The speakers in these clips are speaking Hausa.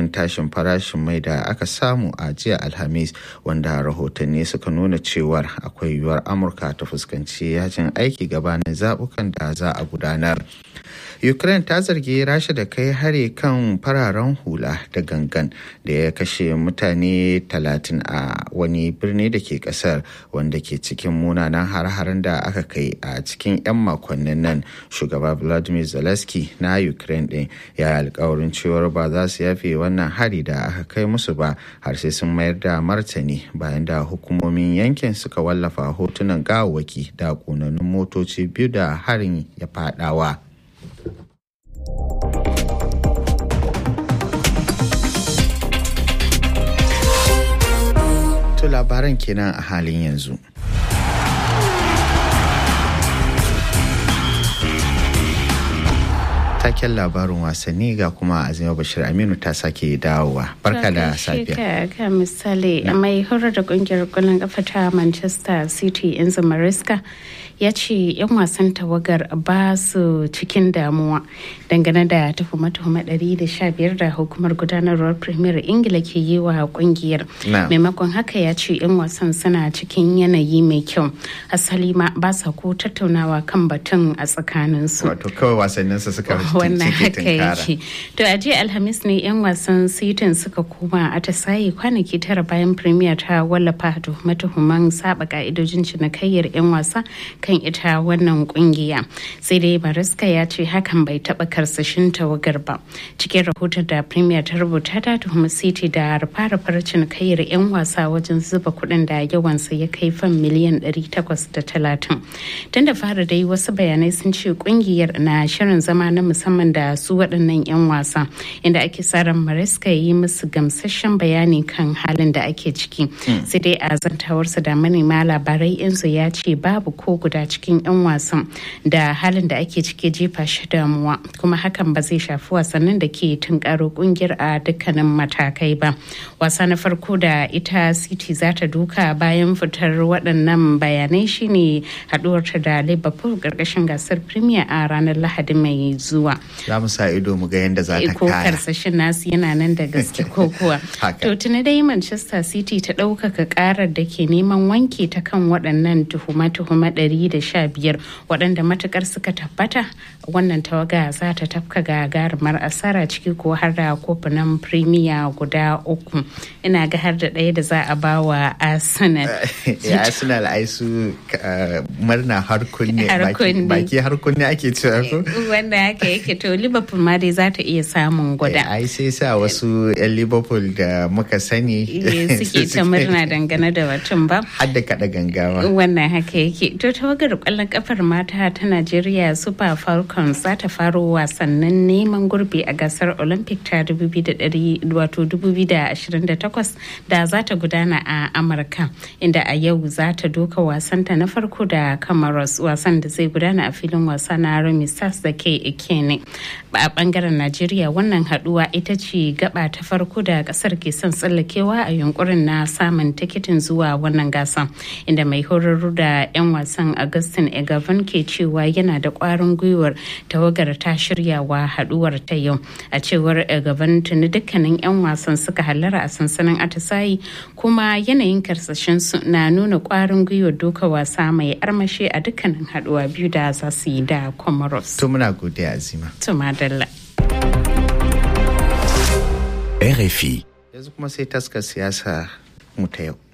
bayan tashin farashin mai da aka samu a jiya alhamis wanda rahotanni suka nuna cewar akwai yiwuwar amurka ta fuskanci yajin aiki gabanin zaɓukan da za a gudanar ukraine ta zargi rasha da kai hari kan fararen hula da gangan da ya kashe mutane 30 a wani birni da ke kasar wanda ke cikin munanan har-haren da aka kai a cikin 'yan makonnin nan shugaba vladimir zelensky na ukraine din ya alkawarin cewar ba za su yafe wannan hari da aka kai musu ba har sai sun mayar da martani bayan da hukumomin yankin suka wallafa hotunan gawawwaki da ƙonannun motoci biyu da harin ya fadawa. To labaran kenan a halin yanzu. Taken labarin wasanni ga kuma Azima Bashir Aminu ta sake dawowa. Barka da safiya. Ka misali mai horar da kungiyar kwallon kafa ta Manchester City Enzo Maresca ya ce 'yan wasan tawagar ba su cikin damuwa dangane da tuhume-tuhume 115 da hukumar gudanarwar premier ingila ke yi wa kungiyar maimakon haka ya ce 'yan wasan suna cikin yanayi mai kyau asali ma ba sa ko tattaunawa kan batun a tsakaninsu wato kawai wasannin su suka wannan haka yake to a jiya alhamis ne 'yan wasan sitin suka koma a tasaye kwanaki tara bayan premier ta wallafa tuhume-tuhumen saba ka'idojin cinikayyar 'yan wasa kan ita wannan kungiya sai dai bariska ya ce hakan bai taba karsashin tawagar ba cikin rahoton da premier ta rubuta ta tuhumi city da rufa-rufar cinikayyar 'yan wasa wajen zuba kuɗin da yawansa ya kai fan miliyan 830 tun da fara dai wasu bayanai sun ce kungiyar na shirin zama na musamman da su waɗannan 'yan wasa inda ake ran mariska ya yi musu gamsasshen bayani kan halin da ake ciki sai dai a zantawarsa da manema labarai yanzu ya ce babu ko guda cikin 'yan wasan da halin da ake ciki jefa shi damuwa kuma hakan ba zai shafi wasannin da ke tunkaro kungiyar a dukkanin matakai ba wasa na farko da ita city za ta duka bayan fitar waɗannan bayanai shine haɗuwarta da liverpool ƙarƙashin gasar premier a ranar lahadi mai zuwa za mu sa ido mu ga yadda za ta ko karsashin nasu yana nan da gaske ko kuwa to tuni dai manchester city ta ɗaukaka ƙarar da ke neman wanke ta kan waɗannan tuhume-tuhume ɗari da sha biyar waɗanda matukar suka tabbata wannan tawaga za ta tafka gagarumar asara ciki ko har da kofunan premier guda uku ina ga har da ɗaya da za a ba wa arsenal arsenal ai su murna har kunne baki har kunne ake cewa ko wanda haka yake to liverpool ma dai za ta iya samun guda ai sai sa wasu yan liverpool da muka sani suke ta murna dangane da batun ba har da kada gangawa wannan haka yake to tawagar kwallon kafar mata ta Najeriya Super Falcons za ta faro wasannin neman gurbi a gasar Olympic ta 2028 da za ta gudana a Amurka inda a yau za ta doka wasanta na farko da Comoros wasan da zai gudana a filin wasa na Remy Stars da ke Ikene. A bangaren Najeriya wannan haduwa ita ce gaba ta farko da kasar ke son tsallakewa a yunkurin na samun tikitin zuwa wannan gasa inda mai horarru da 'yan wasan Augustin Egavan ke cewa yana da kwarin gwiwar tawagar ta shirya wa haduwar ta yau a cewar Egavan tuni dukkanin 'yan wasan suka hallara a sansanin atisayi kuma yanayin karsashin su na nuna kwarin gwiwar doka wasa mai armashi a dukkanin haduwa biyu da za su yi da Comoros. To muna godiya Azima. To madalla. RFI. Yanzu kuma sai taskar siyasa mu ta yau.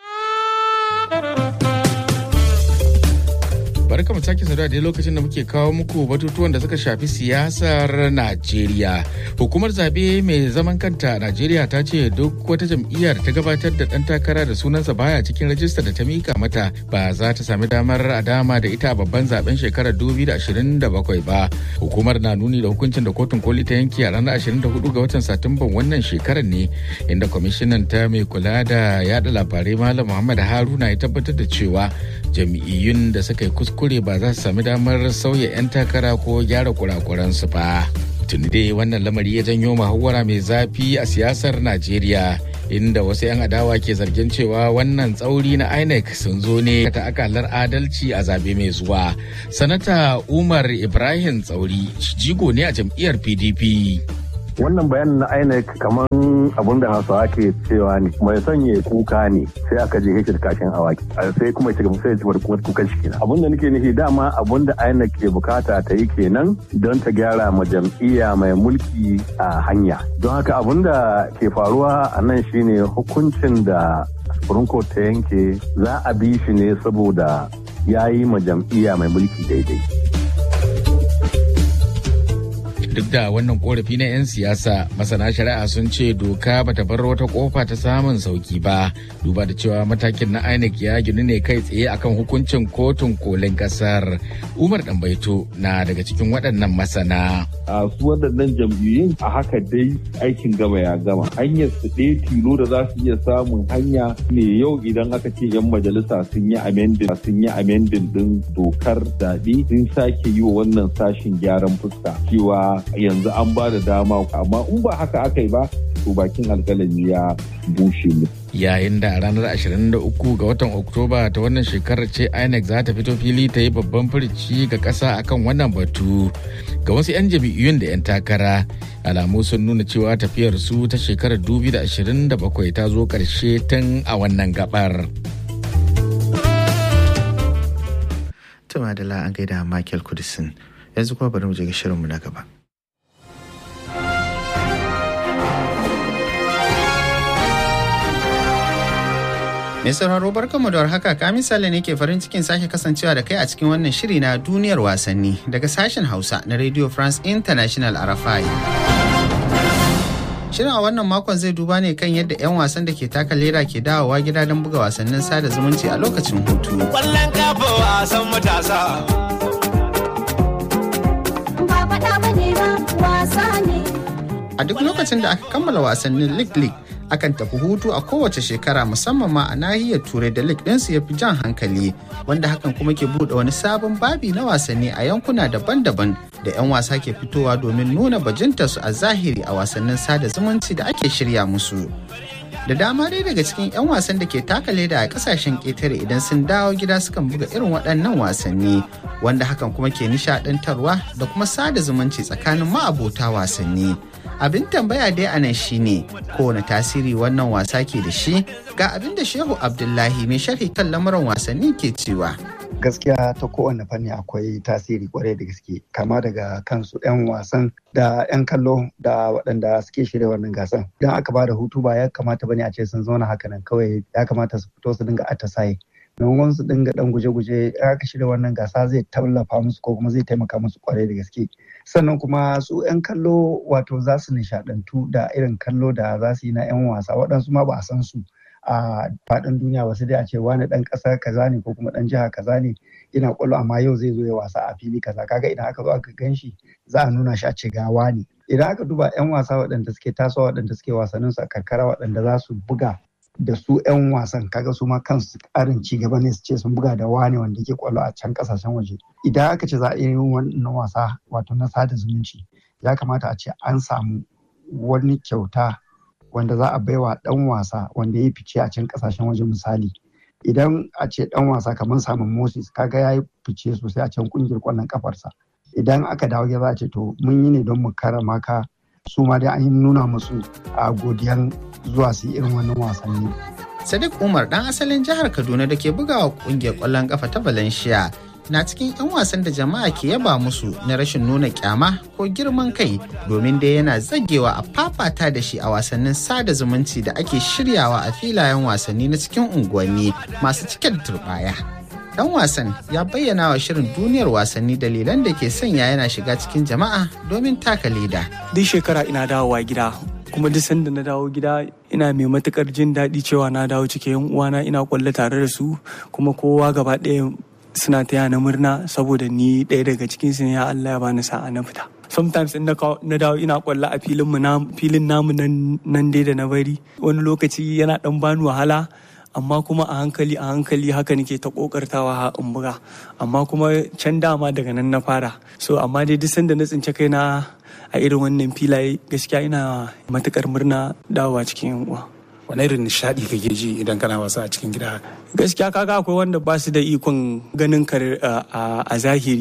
barka mu sake saduwa da lokacin da muke kawo muku batutuwan da suka shafi siyasar Najeriya. Hukumar zabe mai zaman kanta Najeriya ta ce duk wata jam'iyyar ta gabatar da ɗan takara da sunansa baya cikin rajista da ta mika mata ba za ta sami damar a dama da ita a babban zaben shekarar 2027 ba. Hukumar na nuni da hukuncin da kotun koli ta yanke a ranar 24 ga watan Satumban wannan shekarar ne inda kwamishinan ta mai kula da yada labarai Malam Muhammad Haruna ya tabbatar da cewa jam'iyyun da suka yi kuskure ba za su sami damar sauya 'yan takara ko gyara kurakuransu ba. Tuni dai wannan lamari ya janyo muhawara mai zafi a siyasar Najeriya. inda wasu 'yan adawa ke zargin cewa wannan tsauri na inec sun zo ne ta akalar adalci a zabe mai zuwa sanata umar ibrahim tsauri jigo ne a jam'iyyar pdp wannan bayanin na INEC kamar abun da hausawa ke cewa ne mai sanya kuka ne sai aka je hekir kashin awaki sai kuma ya sai ya kuma kukan shi kenan abun da nake nufi dama abun da INEC ke bukata ta yi kenan don ta gyara ma jam'iyya mai mulki a hanya don haka abun da ke faruwa a nan shine hukuncin da Supreme Court ta yanke za a bi shi ne saboda ya yi ma jam'iyya mai mulki daidai. duk da wannan korafi na 'yan siyasa masana shari'a sun ce doka bata bar wata kofa ta samun sauki ba duba da cewa matakin na inec ya ginu ne kai tsaye akan hukuncin kotun kolin kasar umar dambaito na daga cikin waɗannan masana a su waɗannan jam'iyyun a haka dai aikin gama ya gama hanyar su ɗaya tilo da za su iya samun hanya ne yau idan aka ce 'yan majalisa sun yi amendin sun yi amendin din dokar zaɓe sun sake yi wa wannan sashin gyaran fuska cewa yanzu an ba da dama amma in ba haka aka yi ba to bakin alkalami ya bushe mu. yayin da a ranar 23 ga watan oktoba ta wannan shekarar ce inec za ta fito fili ta yi babban furici ga ƙasa akan wannan batu ga wasu 'yan jam'iyyun da 'yan takara alamu sun nuna cewa tafiyar su ta shekarar 2027 ta zo ƙarshe tun a wannan gabar. Tuma da an gaida Michael Kudisin yanzu kuma bari mu je ga shirinmu na gaba. Mai sauraro barkanmu da haka ka misali ne ke farin cikin sake kasancewa da kai a cikin wannan shiri na duniyar wasanni daga sashen Hausa na Radio France International RFI. Shirin a wannan makon zai duba ne kan yadda 'yan wasan da ke taka leda ke dawowa gida don buga wasannin sada zumunci a lokacin hutu. Kwallon kafa wasan matasa. Ba faɗa bane ba wasa ne. A duk lokacin da aka kammala wasannin League League akan tafi hutu a kowace shekara musamman ma a nahiyar turai da league ɗinsu ya fi jan hankali wanda hakan kuma ke buɗe wani sabon babi na wasanni a yankuna daban-daban da 'yan wasa ke fitowa domin nuna bajintarsu a zahiri a wasannin sada zumunci da ake shirya musu. da dama dai daga cikin 'yan wasan da ke taka leda a kasashen ƙetare idan sun dawo gida sukan buga irin waɗannan wasanni wanda hakan kuma ke nishaɗantarwa da kuma sada zumunci tsakanin ma'abota wasanni abin tambaya dai a nan shine kowane tasiri wannan wasa ke da shi ga abin da shehu abdullahi mai sharhi kan lamuran wasanni ke cewa gaskiya ta kowane fanni akwai tasiri kwarai da gaske kama daga kansu 'yan wasan da 'yan kallo da waɗanda suke shirya wannan gasan idan aka ba da hutu ba ya kamata bane a ce sun zauna haka nan kawai ya kamata su fito su dinga atisaye maimakon su dinga dan guje-guje aka shirya wannan gasa zai tallafa musu ko kuma zai taimaka musu kwarai da gaske sannan kuma su 'yan kallo wato za su nishadantu da irin kallo da za su yi na 'yan wasa waɗansu ma ba a san su a faɗin duniya wasu dai a ce wani ɗan ƙasa kaza ne ko kuma ɗan jiha kaza ne yana ƙwallo amma yau zai zo ya wasa a fili kaza kaga idan aka zo aka gan shi za a nuna shi a ce ga wani idan aka duba 'yan wasa waɗanda suke tasowa waɗanda suke wasannin su a karkara waɗanda za su buga da su 'yan wasan kaga su ma kansu ƙarin ci gaba ne su ce sun buga da wani wanda yake ƙwallo a can ƙasashen waje idan aka ce za a yi wannan wasa wato na sada zumunci ya kamata a ce an samu wani kyauta wanda za a baiwa dan wasa wanda ya fice a can kasashen waje misali idan a ce dan wasa kamar samun moses kaga ya yi fice sosai a can kungiyar kwallon kafarsa idan aka dawo gida za a ce to mun yi ne don mu karama ka su ma dai an yi nuna musu a godiyan zuwa su yi irin wannan wasanni sadiq umar dan asalin jihar kaduna da ke bugawa kungiyar kwallon kafa ta valencia na cikin 'yan wasan da jama'a ke yaba musu na rashin nuna kyama ko girman kai domin dai yana zagewa a fafata da shi a wasannin sada zumunci da ake shiryawa a filayen wasanni na cikin unguwanni masu cike da turbaya. Dan wasan ya bayyana wa shirin duniyar wasanni dalilan da ke sanya yana shiga cikin jama'a domin taka leda. Duk shekara ina dawowa gida kuma duk sanda na dawo gida ina mai matukar jin daɗi cewa na dawo cikin yan uwana ina kwallo tare da su kuma kowa gaba ɗaya suna taya na murna saboda ni ɗaya daga cikin su ne ya Allah ya bani sa'a na fita. Sometimes in na dawo ina kwalla a filin mu filin namu nan dai da na bari wani lokaci yana dan bani wahala amma kuma a hankali a hankali haka nake ta kokartawa in buga amma kuma can dama daga nan na fara so amma dai duk sanda na tsince kaina a irin wannan filaye gaskiya ina matukar murna dawowa cikin yan uwa. wani irin nishadi kake ji idan kana wasa a cikin gida gaskiya kaga akwai wanda ba su da ikon ganin ka a zahiri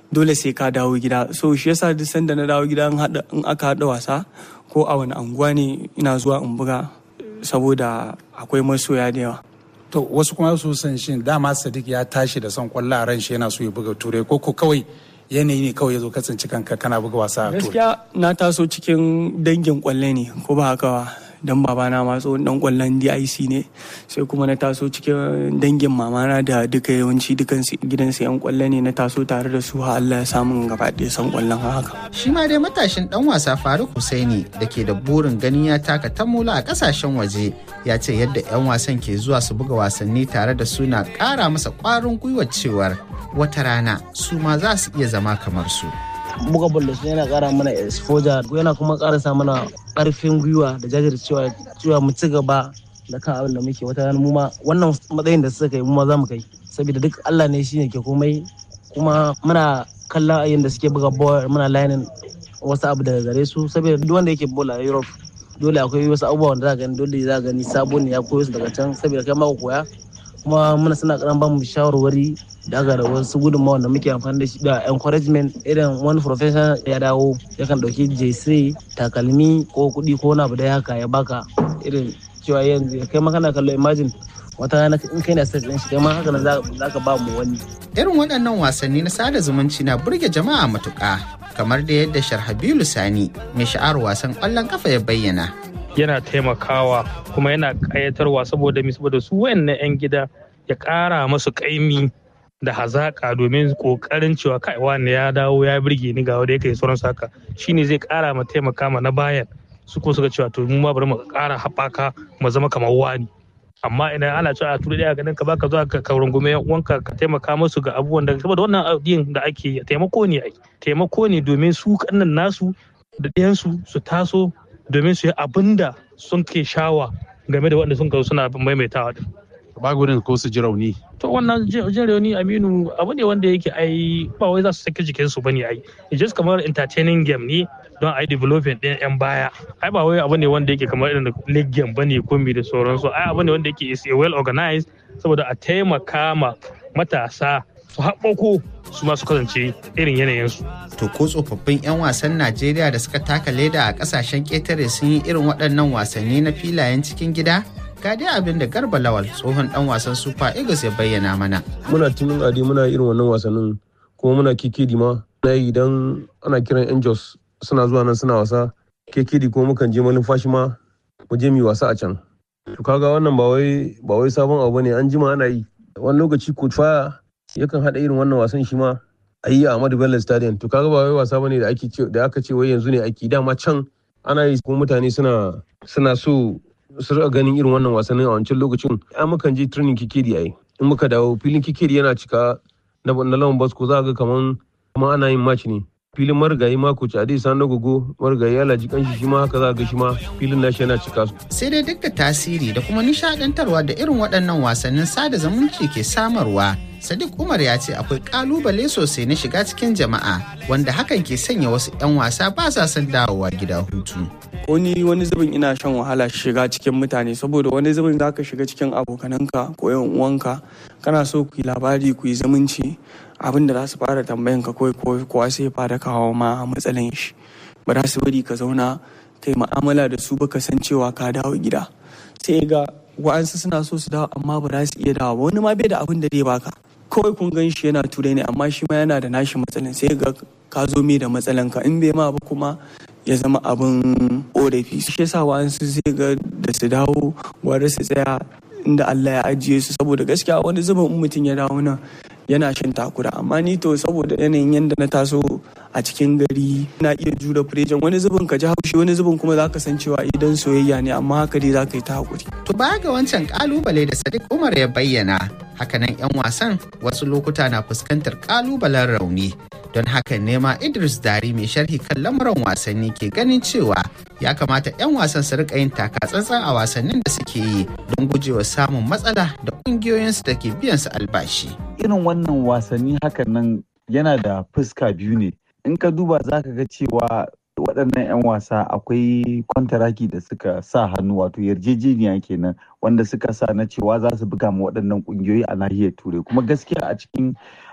dole sai ka dawo gida so shi yasa duk sanda na dawo gida in aka haɗa wasa ko a wani anguwa ne ina zuwa in buga saboda akwai masoya da yawa to wasu kuma su san shi dama sadiq ya tashi da son kwallo a ran shi yana so ya buga turai ko ko kawai yanayi ne kawai ya zo kasance kanka kana buga wasa a turai gaskiya na taso cikin dangin kwalle ne ko ba haka ba dan babana ma tsohon dan kwallon DIC ne sai kuma na taso cikin dangin mamana da duka yawanci dukan gidansu yan kwalle ne na taso tare da su har Allah ya samu gaba ɗaya san kwallon haka shi ma dai matashin dan wasa Faruk Husaini da ke da burin ganin ya taka tamula a kasashen waje ya ce yadda yan wasan ke zuwa su buga wasanni tare da su na ƙara masa ƙwarin gwiwar cewar wata rana su ma za su iya zama kamar su. buga ball da su yana kara mana exposure yana kuma kara sa mana karfin gwiwa da jajircewa cewa mu ci gaba da kan abin da muke wata rana mu ma wannan matsayin da suka kai mu ma za mu kai saboda duk Allah ne shine ke komai kuma muna kallon ayin da suke buga ball muna lining wasu abu daga gare su saboda duk wanda yake ball a Europe dole akwai wasu abubuwa wanda za gani dole za gani sabo ne ya koyo su daga can saboda kai ma koya kuma muna suna karan ba mu shawarwari daga da wasu gudunmawa da muke amfani da shi da encouragement irin wani professional ya dawo yakan dauki jc takalmi ko kuɗi ko wani abu da haka ya baka irin cewa yanzu kai ma kana kallo imagine wata rana in kai na set din shi kai ma haka za ka ba mu wani irin waɗannan wasanni na sada zumunci na burge jama'a matuƙa kamar da yadda sharhabilu sani mai sha'ar wasan ƙwallon kafa ya bayyana yana taimakawa kuma yana ƙayatarwa saboda mi saboda su wayannan 'yan gida ya ƙara masu ƙaimi da hazaƙa domin ƙoƙarin cewa kai wani ya dawo ya birge ni ga wanda yake sauran saka shine zai ƙara ma taimaka ma na bayan su ko suka cewa to mu ma bari mu ƙara haɓaka mu zama kamar wani amma idan ana cewa a turi daya ganin ka baka zuwa ka rungume yan uwanka ka taimaka musu ga abubuwan da saboda wannan abin da ake taimako ne ai taimako ne domin su kannan nasu da ɗayansu su taso domin su yi abin da sun ke shawa game da wanda sun kawo suna maimaitawa din. Ba gudun ko su ji rauni. To wannan jin rauni Aminu abu ne wanda yake ai ba wai za su saki jikin su bane ai. It's just kamar entertaining game ne don ai development ɗin yan baya. Ai ba wai abu ne wanda yake kamar irin league game bane ko mi da sauransu. Ai abu ne wanda yake is well organized saboda a taimaka ma matasa su haɓako su ma su kasance irin yanayinsu. To ko tsofaffin 'yan wasan Najeriya da suka taka leda a kasashen ƙetare sun yi irin waɗannan wasanni na filayen cikin gida? Ga dai abin da Garba Lawal tsohon ɗan wasan Super Eagles ya bayyana mana. Muna tunin ade muna irin wannan wasannin kuma muna kikidi ma. Na yi idan ana kiran 'yan Jos suna zuwa nan suna wasa kikidi ko mukan je malumfashi ma mu je mu wasa a can. To kaga wannan ba wai ba wai sabon abu ne an jima ana yi. Wani lokaci coach faya yakan haɗa irin wannan wasan shi ma a yi a Ahmadu Bello Stadium to kaga ba wai wasa bane da ake da aka ce wai yanzu ne ake dama can ana yi kuma mutane suna suna so su rika ganin irin wannan wasannin a wancan lokacin an mukan je training kikiri ai in muka dawo filin kikiri yana cika na na lawan basko za ga kaman kuma ana yin match ne filin marigayi mako ci adi san gogo marigayi alaji kanshi shi ma haka za ga shi ma filin nashi yana cika sai dai duk da tasiri da kuma nishadantarwa da irin waɗannan wasannin sada zumunci ke samarwa Sadiq Umar ya ce akwai kalubale sosai na shiga cikin jama'a wanda hakan ke sanya wasu 'yan wasa ba sa son dawowa gida hutu. Ko ni wani zubin ina shan wahala shiga cikin mutane saboda wani zubin za ka shiga cikin abokananka ko yan uwanka kana so ku yi labari ku yi zumunci abin da za su fara tambayan ka kawai kowa sai ya fara kawo ma matsalan shi ba za su bari ka zauna kai ma'amala da su baka san cewa ka dawo gida sai ga wa'ansu suna so su dawo amma ba za su iya dawo wani ma bai da abin da zai baka kawai kun gan shi yana turai ne amma shi ma yana da nashi matsalan sai ga ka zo mai da matsalan ka in bai ma ba kuma ya zama abin korafi shi yasa wa'ansu sai ga da su dawo gwara su tsaya inda Allah ya ajiye su saboda gaskiya wani zubin in mutum ya dawo nan yana shan takura amma ni to saboda yanayin yadda na taso a cikin gari na iya jure firejan wani zubin ka ji haushi wani zubin kuma za ka san cewa idan soyayya ne amma haka dai za ka yi ta hakuri. To baya ga wancan kalubale da Sadiq Umar ya bayyana hakanan 'yan wasan wasu lokuta na fuskantar kalubalen rauni don haka nema Idris Dari mai sharhi kan lamuran wasanni ke ganin cewa ya kamata 'yan wasan su rika yin taka tsantsan a wasannin da suke yi don gujewa samun matsala da kungiyoyinsu da ke biyan su albashi. Irin wannan wasanni hakan nan yana da fuska biyu ne. In ka duba za ka ga cewa waɗannan 'yan wasa akwai kwantaraki da suka sa hannu wato yarjejeniya kenan wanda suka sa na cewa za su buga ma waɗannan ƙungiyoyi a nahiyar turai kuma gaskiya a cikin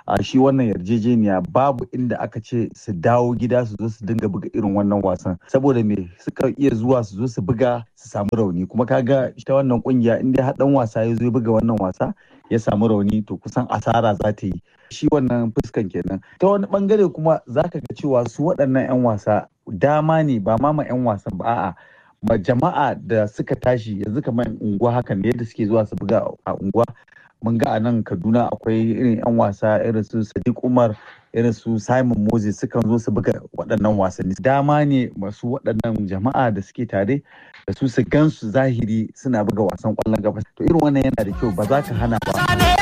a shi wannan yarjejeniya babu inda aka ce su dawo gida su zo su dinga buga irin wannan wasan saboda me suka iya zuwa su zo su buga su samu rauni kuma kaga ita wannan kungiya inda har dan wasa ya zo buga wannan wasa ya samu rauni to kusan asara za ta yi shi wannan fuskan kenan ta wani bangare kuma zaka ga cewa su waɗannan 'yan wasa dama ne ba ma ma 'yan wasan ba a'a ma jama'a da suka tashi yanzu kamar unguwa hakan da yadda suke zuwa su buga a unguwa mun ga a nan kaduna akwai irin 'yan wasa irin su sadiq umar irin su simon moses sukan zo su buga waɗannan wasanni dama ne masu waɗannan jama'a da suke tare da su su gansu zahiri suna buga wasan ƙwallon gaba to irin wannan yana da kyau ba za ka hana ba